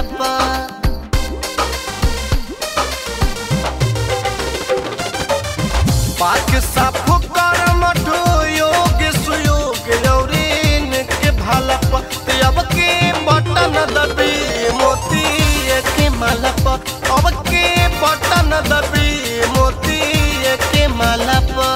पा पाक साफ कर मठो योग सुयोग लौरीन के भाला प अब के बटन दबी मोती के माला प अब के बटन दबी मोती के माला प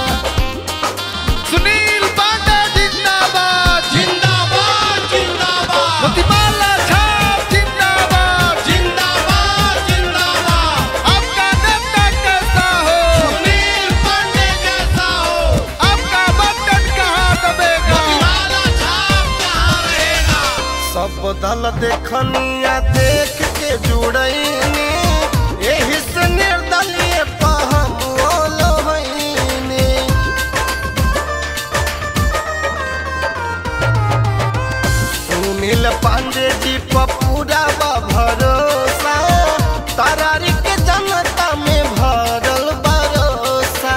सुनील पांडे जिंदाबाद जिंदाबाद जिंदाबाद मोतीबाला छाप जिंदाबाद जिंदाबाद जिंदाबाद आपका नेता कैसा हो सुनील पांडे जैसा हो आपका बटन कहाँ दबेगा काला छाप कहाँ रहेगा सब दल देखनिया देख के जुड़ैनी एही से निर्दलीय पहम ओलवैनी सुनील पांडे जी पर पूरा बा भरोसा तरारी के जनता में भरल भरोसा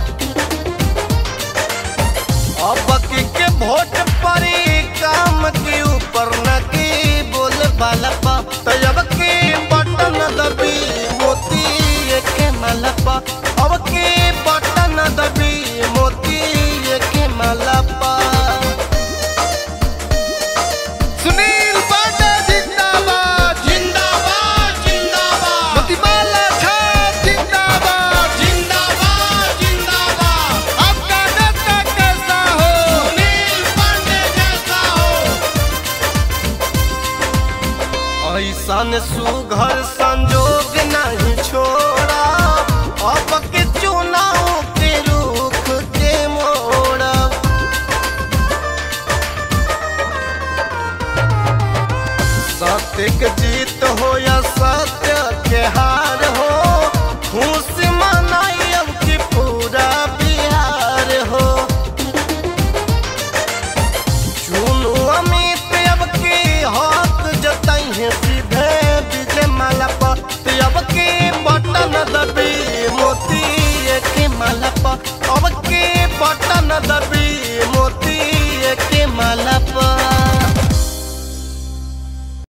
अब की के वोट पड़ी काम के ऊपर न की बोल वाला पा तब के बटन दबी मोती के माला पा अब के बटन दबी मोती के माला पा सुनील पांडे जिंदाबाद जिंदाबाद जिंदाबाद मोतीबाला छाप जिंदाबाद जिंदाबाद जिंदाबाद आपका नेता कैसा हो सुनील पांडे जैसा हो ऐसन सुघर संजोग नहीं छोड़ा अब के चुनाव के रुख के मोड़ा सत्य के जीत हो या सत्य के हार हो खुश